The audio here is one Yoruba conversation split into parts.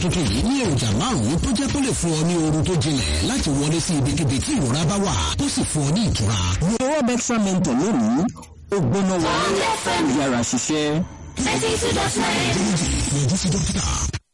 tuntun yìí ní èròjà márùn-ún tó jẹ́ tó lè fún ọ ní oorun tó jinlẹ̀ láti wọlé sí ibikíbi tí ìrora bá wà tó sì fún ọ ní ìtura. lo robexa mentor lónìí ó gbóná wọlé yàrá ṣiṣẹ́. yọjú sí dókítà.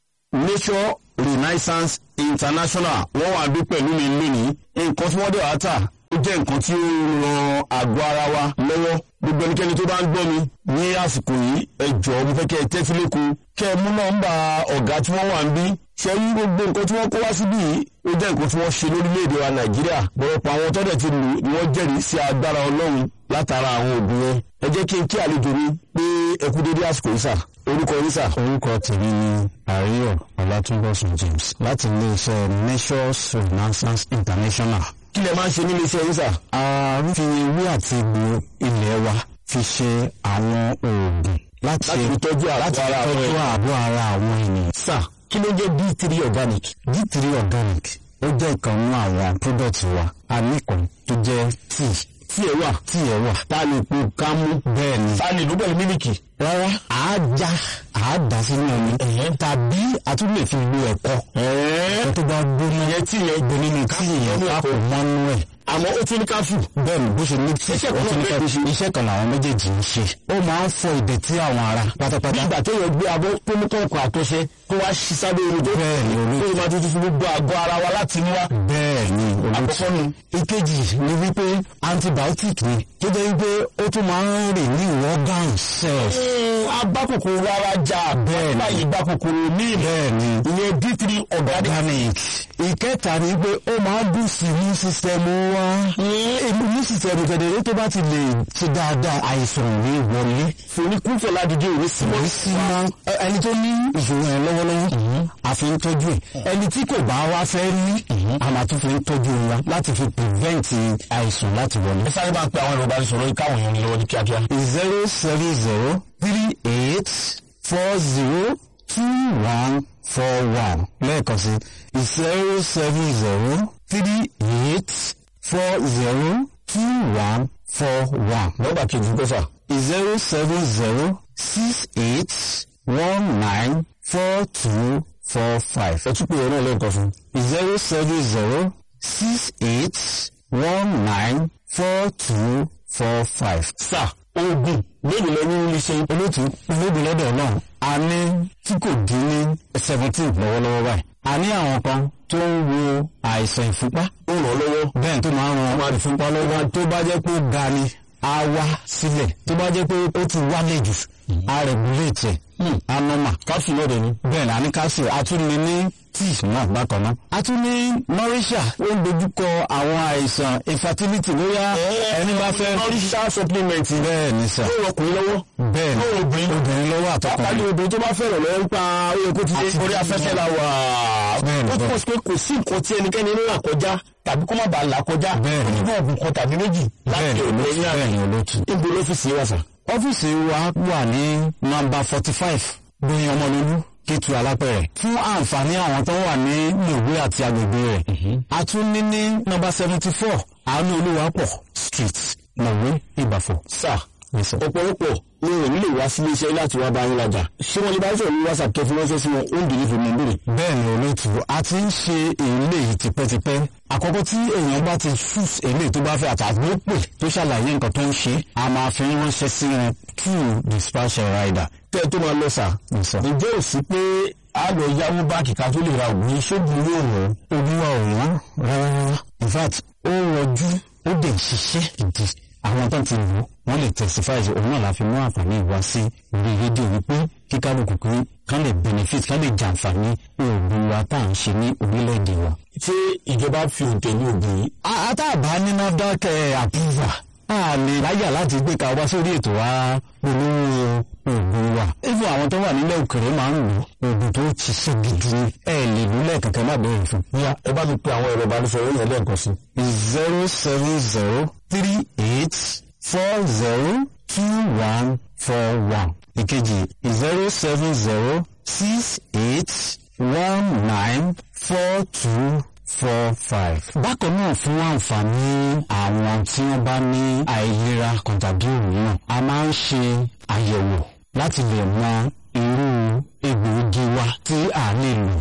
nature renaissance international wọ́n wà dún pẹ̀lú mi lónìí nǹkan tí wọ́n dẹ̀ wá tà ó jẹ́ nǹkan tí ó ran àgọ́ ara wa lọ́wọ́ gbogbo ẹnikẹ́ni tó bá ń gbọ́ mi ní àsìkò yìí ẹ jọ̀ọ́ mo fẹ́ kẹ́ ẹ tẹ́tí lẹ́kọ̀ọ́ kẹ́ ẹ mú nọ́mbà ọ̀gá tí wọ́n wà ń bí ṣe rí gbogbo nǹkan tí wọ́n kó wá síbí yìí ó jẹ́ nǹkan tí wọ́n ṣe lórílẹ̀‐èdè wa nàìjíríà bọ̀rọ̀pọ̀ àwọn tọ́dẹ̀ ti lù ni wọ́n jẹ́rìí sí agbára ọlọ́run látara àwọn òògùn yẹn ẹ jẹ́ kí n kí àlejò mi pé ẹ kú dédé àsìkò yìí sà orúkọ yìí sà. orúkọ tèmi ni àríyọ ọlátúnbọsùn james láti iléeṣẹ́ measures renaissance international. kí lẹ máa ń ṣe nílé iṣẹ́ yìí sà. a ń fi ewé àti egbò ilẹ̀ wa fi ṣe àwọn oògùn láti láti fi tọ́jú àgọ́ láti ara tọ́jú wọn. ààbò ara àwọn ènìyàn. sà kí ló jẹ́ d3 organic. d3 organic ó jẹ́ ìkan nínú àwọn product wa a ní kan tó jẹ́ tea tí ẹ wà tí ẹ wà. tá a lè po kámú. bẹ́ẹ̀ ni tá a lè ló pẹ̀lú mílìkì. rárá àá já àá dà sínú omi tàbí a tún lè fi lo ẹ̀kọ́ ẹ̀kọ́ tó bá gbóná ìyẹn tí yẹn gbé nínú tí ìyẹn a kò mọ́nú ẹ̀ àmọ́ ó tún ní káfù. bẹ́ẹ̀ ni bó ṣe ní tí Iṣẹ́ kan ó tún ní náà ká bẹ́ẹ̀ ni iṣẹ́ kan làwọn méjèèjì ń ṣe ó máa ń fọ ìdẹ̀tí àwọn ara bí pátápátá ìgbà tó yẹ gbé abọ́ tó ní kọ̀ọ̀kan àtọṣe tó wá ṣí sábẹ́ omi tó Bẹ́ẹ̀ ni, olú- tó yẹ máa tuntun fún gbogbo àgọ́ ara wa láti inú wa. bẹ́ẹ̀ ni olóòtú àkọ́kọ́ nu ìkejì ni wípé antibiotic ni tó jẹ́ wípé ó tún máa ń rìn ní organ cells abákòkòrò ara jà Bẹ́ẹ̀ ni. báyìí ìbákòkòrò ní bẹ́ẹ̀ ni ìyẹn d3 organic. organic ìkẹta ni pé ó máa ń boost immune system wa immune system gẹ̀dẹ̀rẹ́ tó bá ti lè ṣe dáadáa àìsàn ò ní wọlé fòníkúfọ̀ ládìjọ́ ìwé sí kò sí mọ́ ẹ- ẹni tó ní ìṣòro yẹn lọ́wọ́lọ́wọ́ àfi ń tọ́jú ẹ̀ ẹni tí kò bá wá fẹ́ ní a máa tún fi ń tọ́jú wa láti fi prevent àìsàn láti wọlé. ẹ sáré máa pe àwọn ìrọ̀bá ìṣòro yìí káwọn èèyàn ní lọ́wọ́ ní kíákíá. zero seven zero three eight four zero two one four one lẹ́ẹ̀kan sí zero seven zero three eight four zero two one four one nọ́mbà kejì gbé sà. zero seven zero six eight one nine four two four five ẹ tún pè é náà lẹ́ẹ̀kan fún. zero seven zero six eight one nine four two four five. sà oògùn mélòó lẹ ní ilé iṣẹ́ yìí. olóòtú olóògùn lọ́dọ̀ náà a ní tí kò dín ní seventeen lọ́wọ́lọ́wọ́ báyìí. a ní àwọn kan tó ń wo àìsàn ìfúnpá ó ràn ọ́ lọ́wọ́. bẹ́ẹ̀ tó máa ń ran ìfúnpá lọ́wọ́ tó bá jẹ́ pé ó ga ni a wá sílẹ̀ tó bá jẹ́ pé ó ti wálẹ̀ jù a regulate ẹ̀ a normal káfù náà dẹ̀ ni. bẹ́ẹ̀ ni a ní calcium a tún ní ní tíì náà bákan náà. a tún ní nourisha ó ń dojúkọ àwọn àìsàn infertility bóyá ẹni bá fẹ́. nourisha supplement bẹ́ẹ̀ ni sà ó rọ ọkùnrin lọ́wọ́. bẹ́ẹ̀ ni ó obìnrin obìnrin lọ́wọ́ pàápàá àtọkùnrin. obìnrin tó bá fẹ́ràn lọ́wọ́ nípa oyè kó ti dé Àti orí afẹ́fẹ́ la wà. Bẹ́ẹ̀ ni, ó túmọ̀ sí pé kò sí nǹkan tí ẹnikẹ́ni ń là kọjá tàbí kó má bàa là kọjá. Bẹ́ẹ̀ ni. nínú ọ̀gùn kan tàbí méjì bẹ́ẹ̀ láti ni òde olóòtú ní bẹ́ẹ̀ ni olóòtú. níbo lọ́fíìsì wà sà. ọ́fíìsì wa wà ní nọ́mbà forty five gbóyin ọmọlúlú kétu alápẹ̀rẹ̀ fún àǹfààní àwọn tó wà ní mòwe àti agbègbè rẹ̀. a tún ní ní nọ́mbà seventy four àánú olúwapọ̀ street mòwe ìbàfọ̀. sà Yes, sir. ọ̀pọ̀lọpọ̀ ni wọn ò nílò wá sí iléeṣẹ́ láti wá bá yín rajà. ṣé wọ́n lè bá sọ̀rọ̀ ní whatsapp kẹfì ránṣẹ́ sí wọn ó ń dìrí fún mi bèrè. bẹ́ẹ̀ ni olóòtú a ti ń ṣe eléyìí tipẹ́tipẹ́ àkọ́kọ́ tí èèyàn bá ti choose eléyìí tó bá fẹ́ àtàgbé pè tó ṣàlàyé nǹkan tó ń ṣe a máa fi ránṣẹ́ sí wọn through dispatch rider. kẹ́ ẹ tó máa lọ sà. Yes, sir. ǹjẹ́ ò sí pé a lọ yáwó báńkì ká tó lè ra ògùn yìí ṣóògùn yóò wọ́n. olúwa ò wọ́n rárá in fact ó rọjú ó dẹ̀ ń ṣiṣẹ́ ìdí àwọn tó ti lò ó wọ́n lè testify sí òun náà la fi mú àǹfààní ìwá sí orí rédíò wípé kí kálukú kí kán lè benefit kán lè jàǹfààní oògùn wa tá à ń ṣe ní orílẹ̀-èdè wa. ṣé ìjọba fi òǹtẹ̀ ní ògùn yìí. àtàbá ní NAFDAC eh, approval a lè láyà láti gbé ka wá sórí ètò wa olówó oògùn wa. even àwọn tó wà nílẹ̀ òkèrè máa ń lò oògùn tó ti ṣe gidi ni ẹ lè lò lẹ́ẹ̀kankan má bẹ̀rẹ̀ fún. bóyá ẹ bá mi pe àwọn ẹ̀rọ ìbánisọ̀rọ̀ yẹn lẹ́ẹ̀kan sí. zero seven zero three eight four zero two one four one. ìkejì zero seven zero six eight one nine four two four five. bákan náà fún àǹfààní àwọn tí wọ́n bá ní àìlera kan tàbí òmíràn a máa ń ṣe àyẹ̀wò láti lè mọ irú egbòogi wa tí a lè lò